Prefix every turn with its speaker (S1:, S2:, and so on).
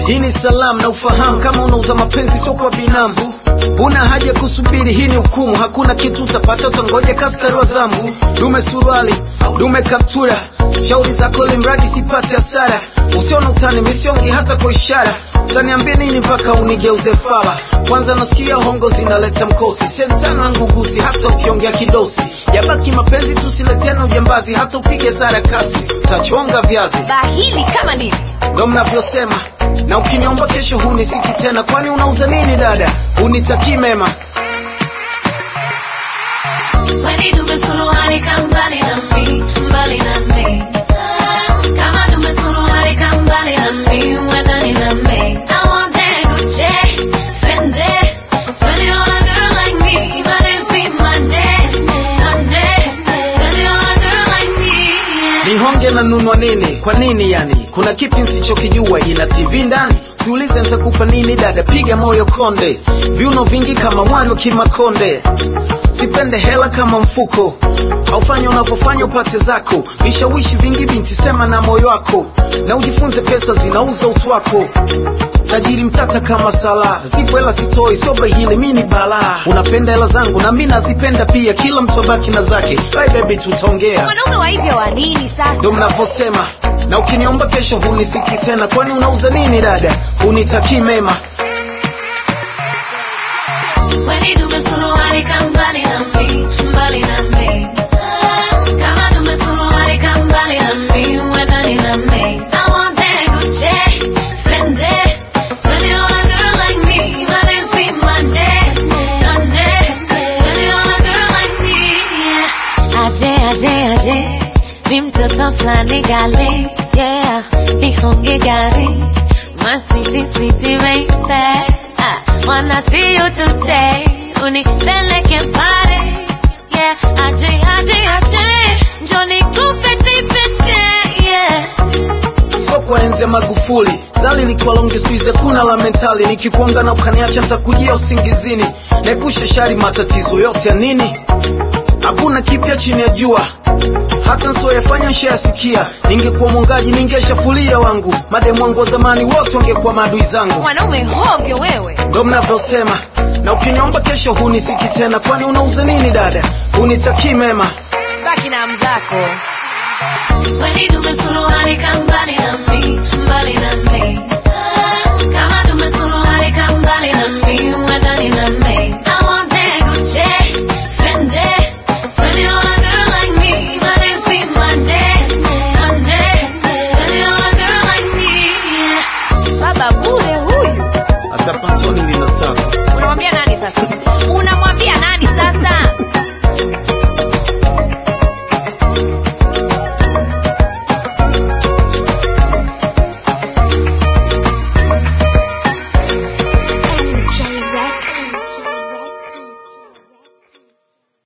S1: hii ni salamu na ufahamu kama unauza mapenzi sio kwa binamu una haja kusubiri hii ni hukumu hakuna kitu utapata utangoja kaskari wa zambu dume suruali dume kaptura shauri zako limradi sipate hasara usiona utani misiongi hata kwa ishara utaniambia nini mpaka unigeuze fala kwanza nasikia hongo zinaleta mkosi sentano angugusi hata ukiongea kidosi yabaki mapenzi tusiletena ujambazi hata upige sara kasi utachonga viazi
S2: bahili kama nini
S1: ndo mnavyosema na ukiniomba kesho hunisiki tena kwani unauza nini dada unitakii mema
S3: Weni dume suruali ka mbali na mi, mbali na mi. Kama dume suruali ka mbali na mi, uwe ndani na mi. I want that Gucci, Fendi. Spend it on a girl like me, but it's be Monday, Monday. Spend it on a girl like me, yeah.
S1: nihonge na nunwa nini kwa nini yani kuna kipi nsichokijua ina tv ndani siulize ntakupa nini dada piga moyo konde viuno vingi kama mwari wa kimakonde sipende hela kama mfuko aufanya unavyofanya upate zako vishawishi vingi binti sema na moyo wako na ujifunze pesa zinauza utu wako tajiri mtata kama sala zipo hela sitoi sio bahili mi ni balaa unapenda hela zangu na mi nazipenda pia kila mtu abaki na zake bye baby tutaongea
S2: wanaume wa hivyo wa nini sasa
S1: ndo mnavyosema na ukiniomba kesho hunisiki tena kwani unauza nini dada unitakii mema
S3: Weni dume suruali ka mbali na mi, mbali na mi. Kama dume suruali ka mbali na mi, uwe ndani na mi. I want that Gucci, Fendi. Spend it on a girl like me, but it's be Monday, Monday. Spend it on a girl like me, yeah. Aje, aje, aje. Ni mtoto fulani gali, yeah. Nihonge gari. My sweetie, sweetie baby. I wanna see you today. Unipeleke pale. Yeah, aje, aje, aje. Njoo nikupete pete, yeah.
S1: so kwa enzi ya magufuli zali likuwa longi skuize kuna la mentali nikikuanga na ukaniacha ntakujia usingizini naepusha shari matatizo yote ya nini hakuna kipya chini ya jua hata nsioyafanya nshayasikia ningekuwa mwongaji ningeshafulia wangu mademu wangu wa zamani wote wangekuwa maadui zangu
S2: wanaume hovyo wewe
S1: ndo mnavyosema na ukiniomba kesho hunisiki tena kwani unauza nini dada unitakii mema
S2: baki na mzako
S3: Weni dume suruali ka mbali na mi,